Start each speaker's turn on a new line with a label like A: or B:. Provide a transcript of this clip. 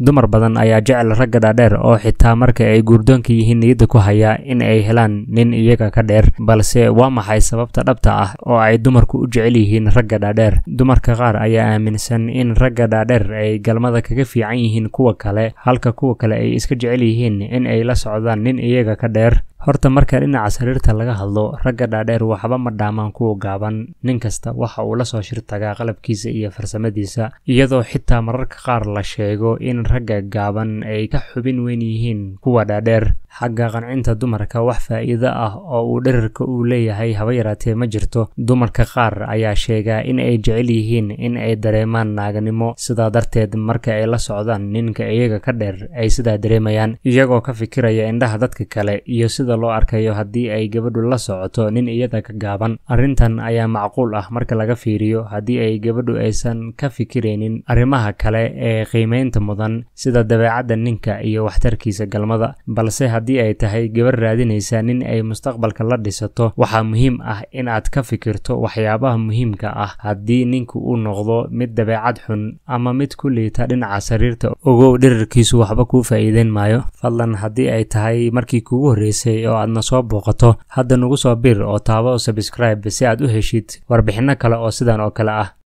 A: dumar badan ayaa jecel ragga dhaadheer oo xitaa marka ay guurdoonka yihiin niyadda ku haya in ay helaan nin iyaga ka dheer balse waa maxay sababta dhabta ah oo ay dumarku u jecel yihiin ragga dhaadheer dumarka qaar ayaa aaminsan in ragga dhaadheer ay galmada kaga fiican yihiin kuwa kale halka kuwa kale ay iska jecel yihiin in ay la socdaan nin iyaga ka dheer horta marka dhinaca sariirta laga hadlo ragga dhaadheer waxba ma dhaamaan kuwa gaaban nin kasta waxa uu lasoo shir tagaa qalabkiisa iyo farsamadiisa iyadoo xitaa mararka qaar la sheego in ragga gaaban ay ka xubin weyn yihiin kuwa dhaadheer xagga qancinta dumarka wax faa'iido ah oo uu dherarka uu leeyahay haba yaraatee ma jirto dumarka qaar ayaa sheegaa in ay jecel yihiin in ay dareemaan naaganimo sidaa darteed marka ay la socdaan ninka iyaga ka dheer ay sidaa dareemayaan iyagoo ka fikiraya indhaha dadka kale iyo sida loo arkayo haddii ay gabadhu la socoto nin iyada ka gaaban arrintan ayaa macquul ah marka laga fiiriyo haddii ay gabadhu aysan ka fikiraynin arrimaha kale ee qiimaynta mudan sida dabeecadda ninka iyo waxtarkiisa galmada balse haddii ay tahay gabar raadinaysa nin ay mustaqbalka la dhisato waxaa muhiim ah in aad ka fikirto waxyaabaha muhiimka ah haddii ninku uu noqdo mid dabeecad xun ama mid ku liita dhinaca sariirta ogow dherarkiisu waxba kuu faa'iideyn maayo fadlan haddii ay tahay markii kuugu horreysay oo aadna soo booqato hadda nugu soo bir oo taabo subscribe si aad u heshid warbixinno kale oo sidan oo kale ah